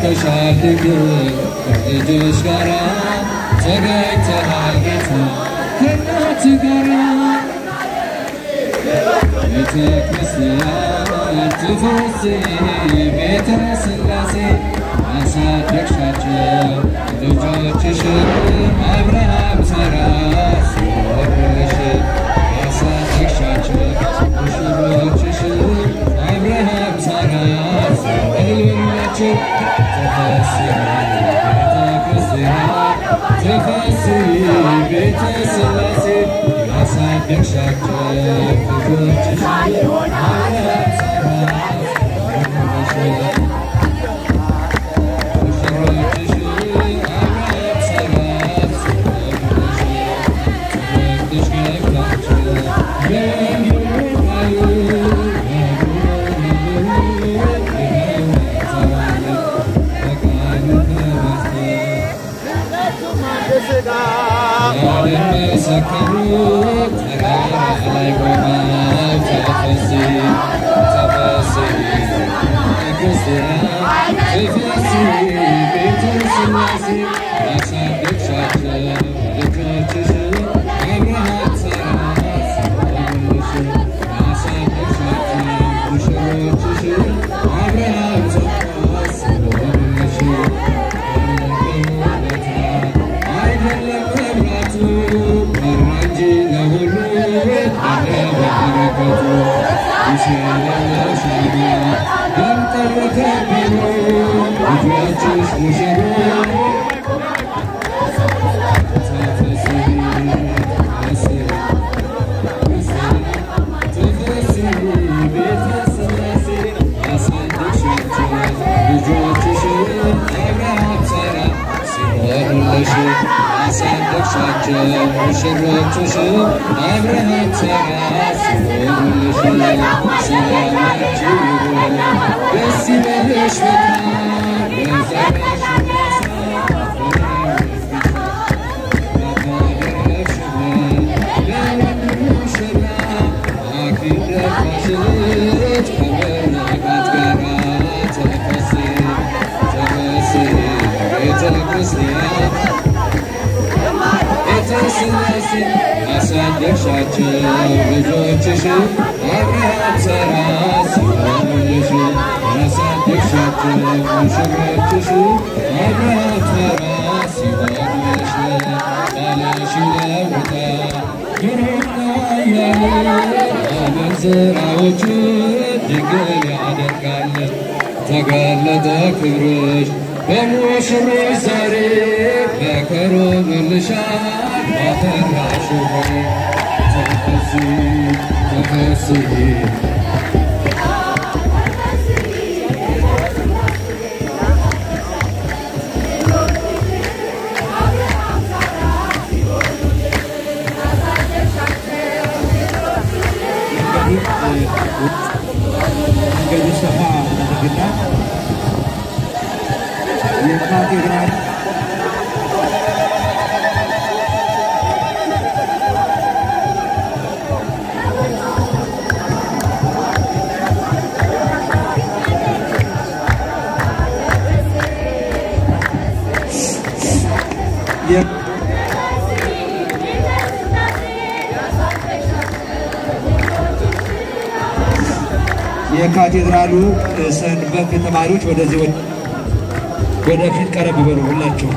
ተወልደሻል ድንግል ከልጅሽ ጋራ ተገኝተሃል ጌታ ከእናት ጋራ ቤተ ክርስቲያን ትፍስሒ ቤተ ሥላሴ አሳደግሻቸው ልጆችሽን አብርሃም ሳራ ሲወርሽ አሳደግሻቸው ሙሽሮችሽን አብርሃም ሳራ ሲወልላቸው ተፈስሒ ቤተ ክርስቲያን ተፈስሒ ቤተ ሥላሴ ያሳደግሻቸው ልጆችሽን አብርሃም ሳራ ሲወልሽ ሙሽሮችሽ አብርሃም ሳራ ሲወሩልሽ ሰላማችሁ ይሁን ደስ ይበልሽ በጣም በዘራሽ ክርስቲያን የተስላሴ አሳደግሻቸው ልጆችሽ አብርሃም ሳራ ሲሆኑልሽ ያሳደግሻቸው ሙሽሮችሽ አብርሃም ሳራ ሲሆኑልሽ ቃልሽ ይለውጣ ግሩምና ያለ አመንዝራዎቹ ድንግል ያደርጋል ተገለጠ ክብርሽ በሙሽሮች ዛሬ በከሮምልሻል ባፈራሽ ሆይ ተፈሲ ተፈሲ መንገዱ ሰፋ አድርግና የካቴድራል የ- የካቴድራሉ ሰንበት ተማሪዎች ወደዚህ ወደ- ወደፊት ቀረብ በሉ ሁላቸው።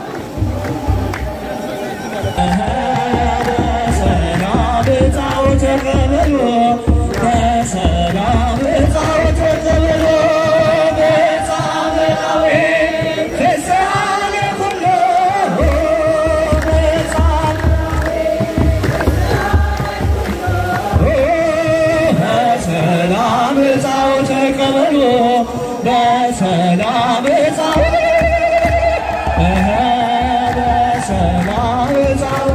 በሰላም በሰላም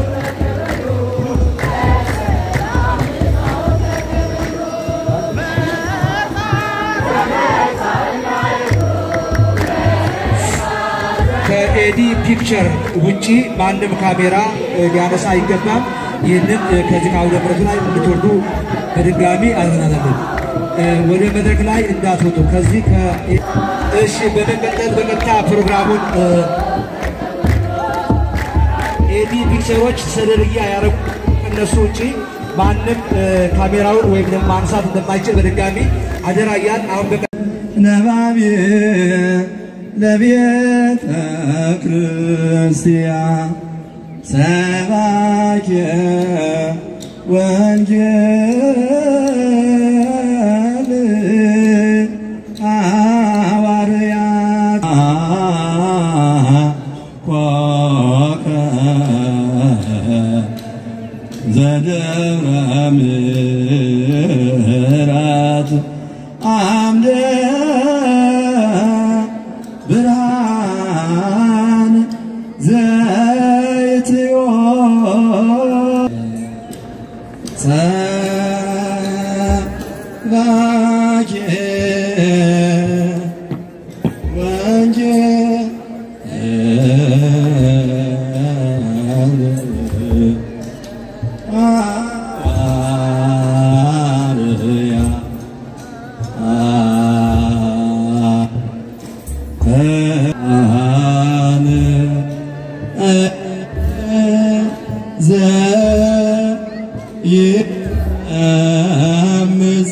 ከኤዲ ፒክቸር ውጪ ማንም ካሜራ እ, ሊያነሳ አይገባም። ይህንን እ, ከዚህ ከአውደ ምሕረቱ ላይ እንድትወርዱ በድጋሚ አዝናናለን። ወደ መድረክ ላይ እንዳትወጡ ከዚህ ከ እሺ በመቀጠል በቀጥታ ፕሮግራሙን ኤዲ ፒክቸሮች ሰደርያ ያደረጉ ከነሱ ውጪ ማንም ካሜራውን ወይም ደግሞ ማንሳት እንደማይችል በድጋሚ አደራ እያል አሁን በቀ ነባቤ ለቤተ ክርስቲያን ሰባኬ ወንጌል ሐዋርያት ኮከ ዘደብረ ምሕረት አምደ ብርሃን ዘይትዮ ሰባኬ ወንጌል ሐዋርያ አነ ዘየአምፅ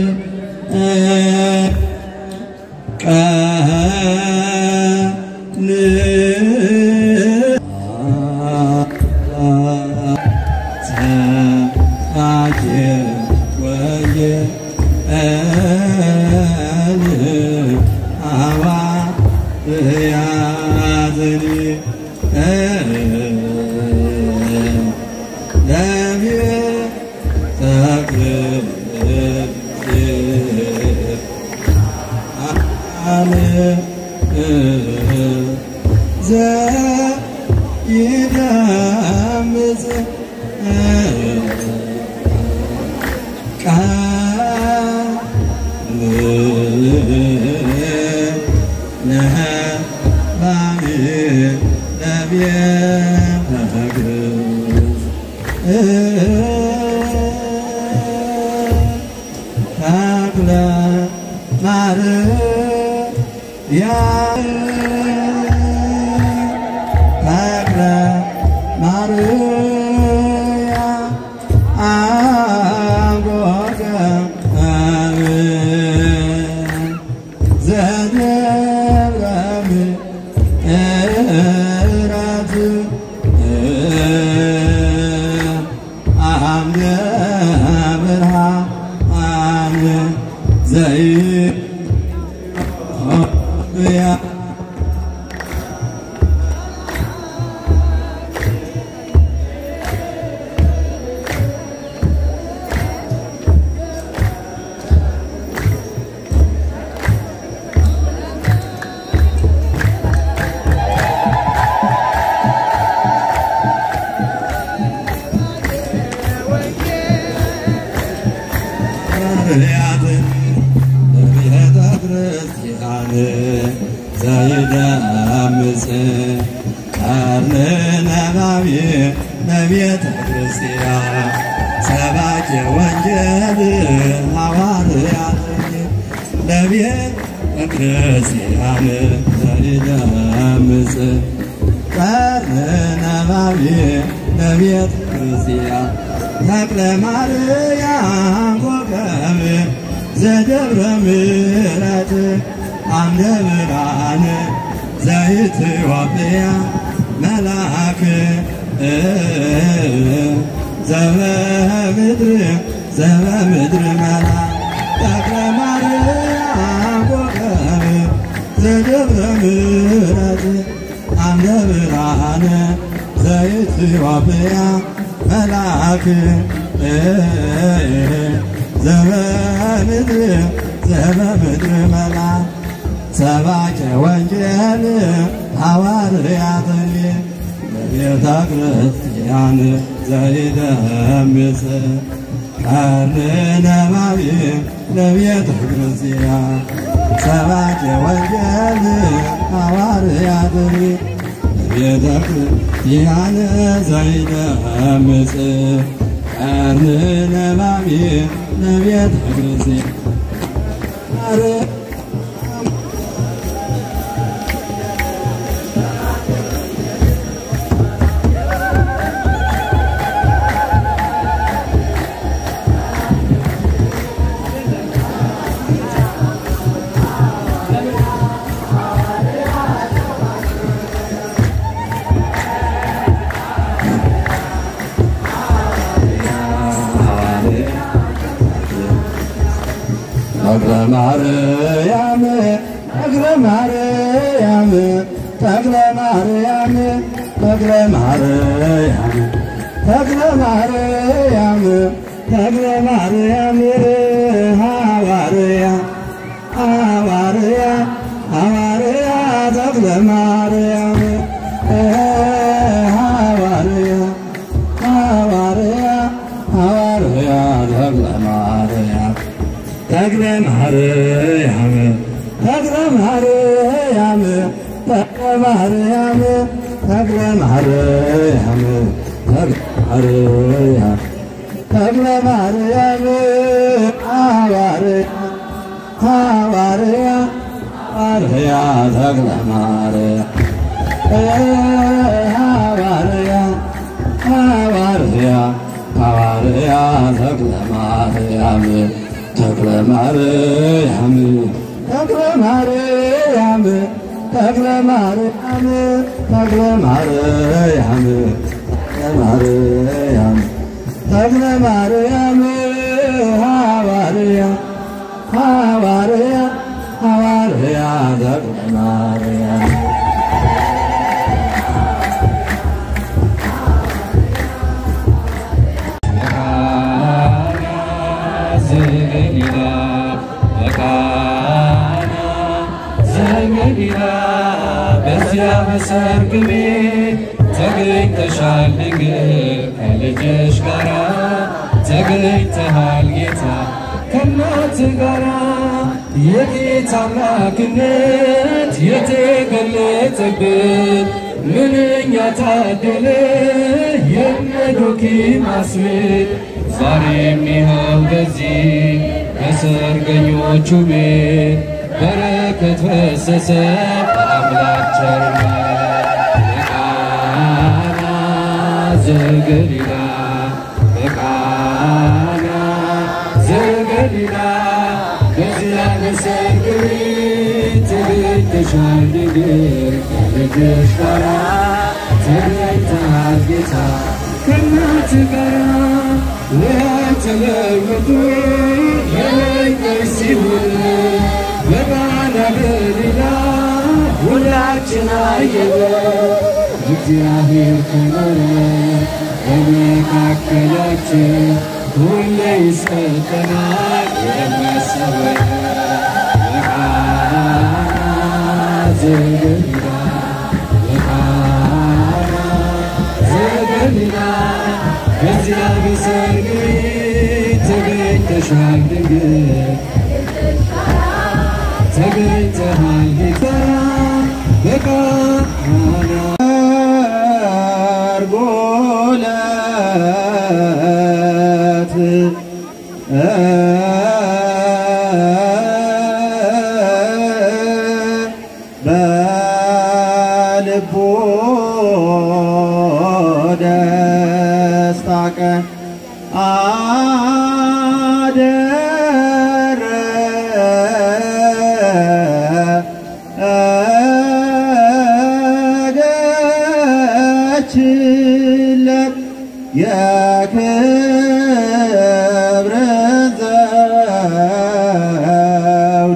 ሰባኬ ወንጌል ሐዋርያትኒ ለቤተ ክርስቲያን ዘይደምጽ ተክለ ማርያም ተክለ ማርያም አጎገ ዘደብረ ምሕረት አምደ ብርሃን ዘይያ ነቢያትን ለቤተ ክርስቲያን ዘይደምጽ ቀርነ ነባቤ ለቤተ ክርስቲያን ሰባኬ ወንጌል ሐዋርያት ለቤተ ክርስቲያን ዘይደምጽ ቀርነ ነባቤ ለቤተ ክርስቲያን ተክለ ማርያም ኮከብ ዘደብረ ምሕረት አምደ ብርሃን ዘኢትዮጵያ መልአክ ዘበምድር ዘበምድር መልአክ ተክለ ማርያም ኮከብ ዘደብረ ምሕረት አምደ ብርሃን ዘኢትዮጵያ መልአክ ዘበምድር ዘበምድር መልአክ ሰባኬ ወንጌል ሐዋርያት ለቤተ ክርስቲያን ዘይደምጽ ቀርነ ነባቤ ለቤተ ክርስቲያን ሰባኬ ወንጌል ሐዋርያት ቤተ ክርስቲያን ዘይደምጽ ቀርነ ነባቤ ለቤተ ክርስቲያን ተክለ ማርያም ተክለ ማርያም ተክለ ማርያም ተክለ ማርያም ተክለ ማርያም ተክለ ማርያም ሐዋርያ ሐዋርያ ሐዋርያ ተክለ ማርያም ሐዋርያ ሐዋርያ ሐዋርያ ተክለ ማርያም ተክለ ማርያም ተክለ ማርያም ተክለ ማርያም ተክለ ማርያም ተክለ ማርያም ተክለ ማርያም ሐዋርያ ሐዋርያ ሐዋርያ ተክለ ማርያም ሐዋርያ ሐዋርያ ሐዋርያ ተክለ ማርያም ተክለ ማርያም ተክለ ማርያም ተክለ ማርያም ተክለ ማርያም ተክለ ማርያም ተክለ ማርያም ሐዋርያ ሐዋርያ ሐዋርያ ተክለ ማርያም ዘገሊላ በቃና ዘገሊላ በዚያ በሰርግ ቤት ተገኝተሻል ድንግል ከልጅሽ ጋራ ተገኝተሃል ጌታ ከእናት ጋራ የጌታ አምላክነት የተገለጠብን ምንኛ ታደለ የመዶኪማስ ቤት ዛሬም ይኸው በዚህ በሰርገኞቹ ቤት በረከት ፈሰሰ በአምላክ ቸርነት በቃና ዘገሊላ በቃና ዘገሊላ በዚያ በሰርግ ቤት ተገኝተሻል ድንግል ከልጅሽ ጋራ ተገኝተሃል ጌታ ከእናት ጋራ ለተለወጡ የነገር ሲሆን በቃና ገሊላ ሁላችን አየነ እግዚአብሔር ከኖረ በመካከላችን ሁሌ ይሰጠናል የመሰወያ በቃና ዘገሊላ በቃና ዘገሊላ በዚያ በሰርግ ቤት ተገኝተሻል ድንግል ተገኝተሃል ጌታ በቃና አርጎለት በልቦ ደስታ ቀን አደረገችለት የክብርን ዘውድ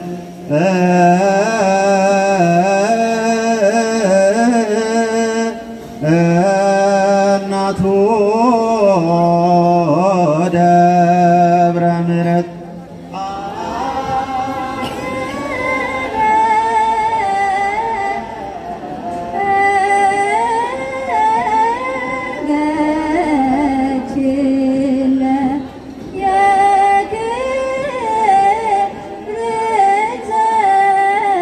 እናቱ ደብረ ምሕረት Yeah.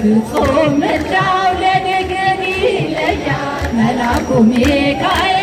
ፍጹም ምልጃው ለነገር ይለያል። መልአኩ ሚካኤል